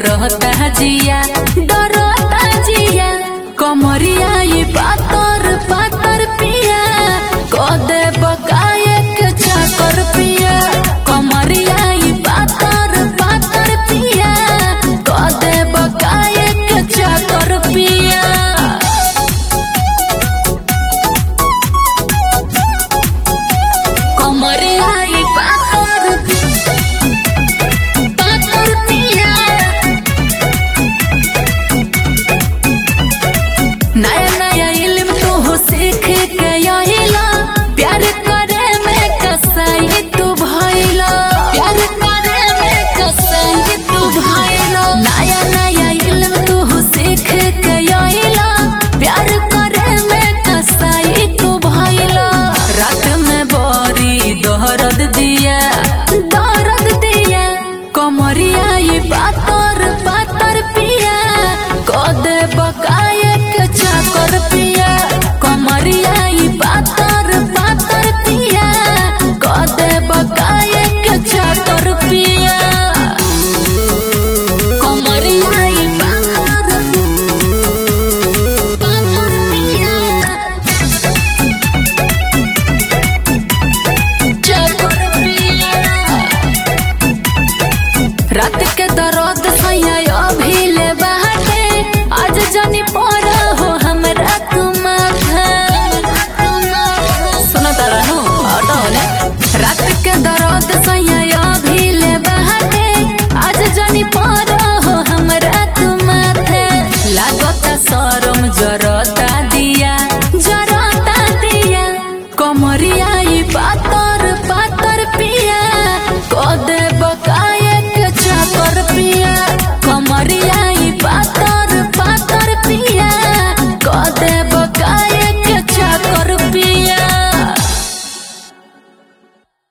डरता जिया डरता जिया कमरिया ये पातर पातर पिया कदे बकाए के चाकर पिया कमरिया ये पातर पातर पिया कदे बकाए के चाकर पिया कमरिया ये पातर पातर पिया नया नया इल्म तू हो सीख के आइला प्यार करे में कसाई तू भइला प्यार करे में कसाई तू भइला नया नया इल्म तू हो सीख के आइला प्यार करे में कसाई तू भइला रात में बोरी दर्द दिया दर्द दिया कमरिया ये पातर पातर पिया कदे बकाए के चाकर पिया कमरिया ये पातर पातर पिया कदे बकाए के चाकर पिया कमरिया ये पातर पातर पिया चाकर पिया रात के दर्द सैया